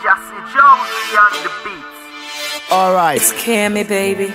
Jesse Jones on the beat. Alright. Scare me, baby.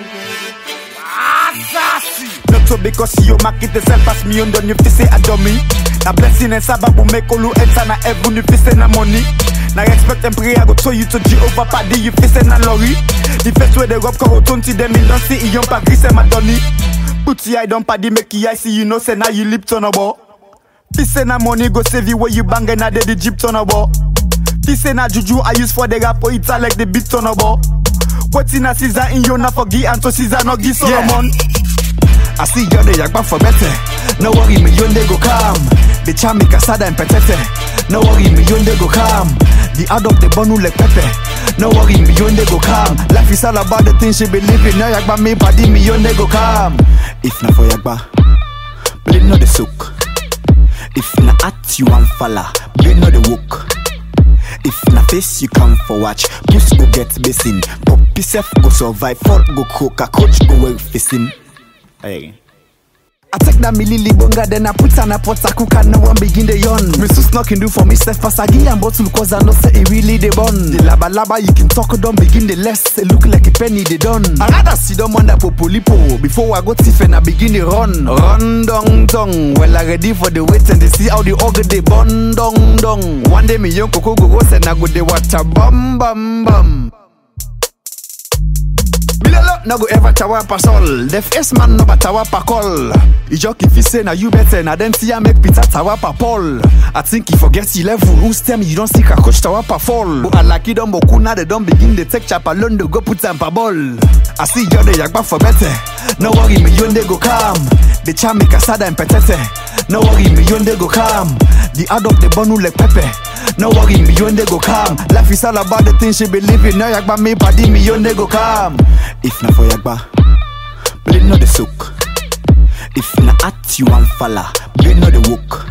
Not so because you market yourself as me on you fi say a dummy. Na blessing and sababu make all enter na heaven you fi say na money. Na expect and pray I go show you to Jehovah paddy you fi say na lorry. The first way they rub corotonti them in don't see yon pa gris and madoni. Put your eye down paddy make your eye see you know say now you lip turn about. Fi say na money go save you where you bang and na dead the jeep turn about. Fi say na juju I use for the rap or it's like the beat turn about. What in a Caesar in you na forgive and to Caesar no give Solomon. I see you the yakba for better. No worry, me yonde go calm. The charm kasada and petete. No worry, me yonde go calm. The add up the bonu like pepe. No worry, me yonde go calm. Life is all about the things she believe in. Now yakba me body me yonde go calm. If na for yakba, blame no the soak. If na at you and falla, blame no the woke. If na face you come for watch, puss go get basin. Puppy self go survive, fall go cook, a coach go well facing. Hey. I take that milili bonga, then I put on a pot, I cook and no one begin the yawn. Me so snocking do for me, self pass I give and bottle cause I know say it really the bun. The laba laba you can talk, don't begin the less. It look like a penny they done. I rather see them on that popolipo before I go tiff and I begin the run. Run dong dong. Well I ready for the wait and they see how the organ they bun dong dong. One day me young coco go go send I go the water bum bum bum. Bilalo no go ever tawa pa sol Def S man no ba tawa pa call I joke if he say na you better Na then see I make Peter tawa pa Paul I think he forget he level Who's tell me you don't see a coach tawa pa fall But I like it don boku now they don't begin the take chapa Londo go put am pa ball I see you the yakba for better No worry me yonde go calm The charm me kasada and petete No worry me yonde go calm The add up the bonu like pepe no worry, me yonde go calm. Life is all about the things she believe in. Now yakba me body, me yonde go calm. If na for yakba, blame no the soak. If na at you and falla, blame no the woke.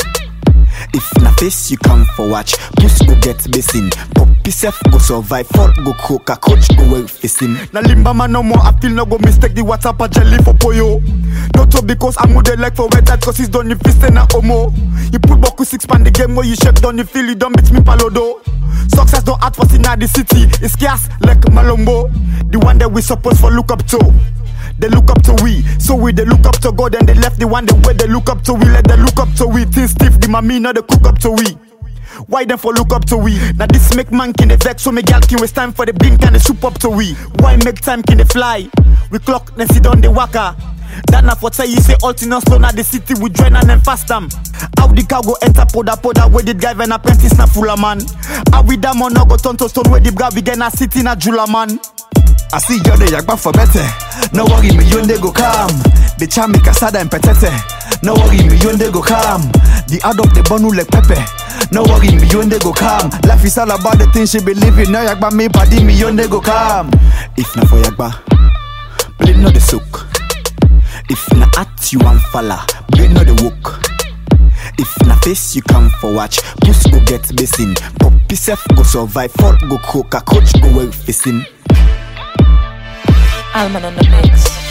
If na face you come for watch, puss go get basin. Puppy self go survive, fall go cook, a coach go well facing. Na limba man no more, I feel no go mistake the water pa jelly for poyo. Not so because I'm with the like for wet that cause he's done you fist na homo. You put boku six pan the game where you shake down you feel you don't beat me palodo. Success don't act for in the city, it's scarce like Malombo. The one that we supposed for look up to. They look up to we, so we they look up to God and they left the one the way they look up to we, let they look up to we. Things stiff, the mommy not they cook up to we. Why them for look up to we? Now this make man can they vex, so me gal can waste time for the blink and the soup up to we. Why make time can they fly? We clock then sit on the waka. That na for tell you say all things slow na the city we join and then fast am. How the car go enter poda poda where the drive and apprentice na full man. How we that man no go turn to stone where the guy we get na city na jula man. I see you the yakba for better. No worry, me yonde go calm. The charm me kasada and petete. No worry, me yonde go calm. The add up the bonu like pepe. No worry, me yonde go calm. Life is all about the things she believe in. Now yakba me body, me yonde go calm. If na for yakba, blame no the soak. If na at you and falla, blame no the woke. If na face you come for watch, puss go get basin. Puppy self go survive, fall go cook, a coach go well facing. Alman on the mix.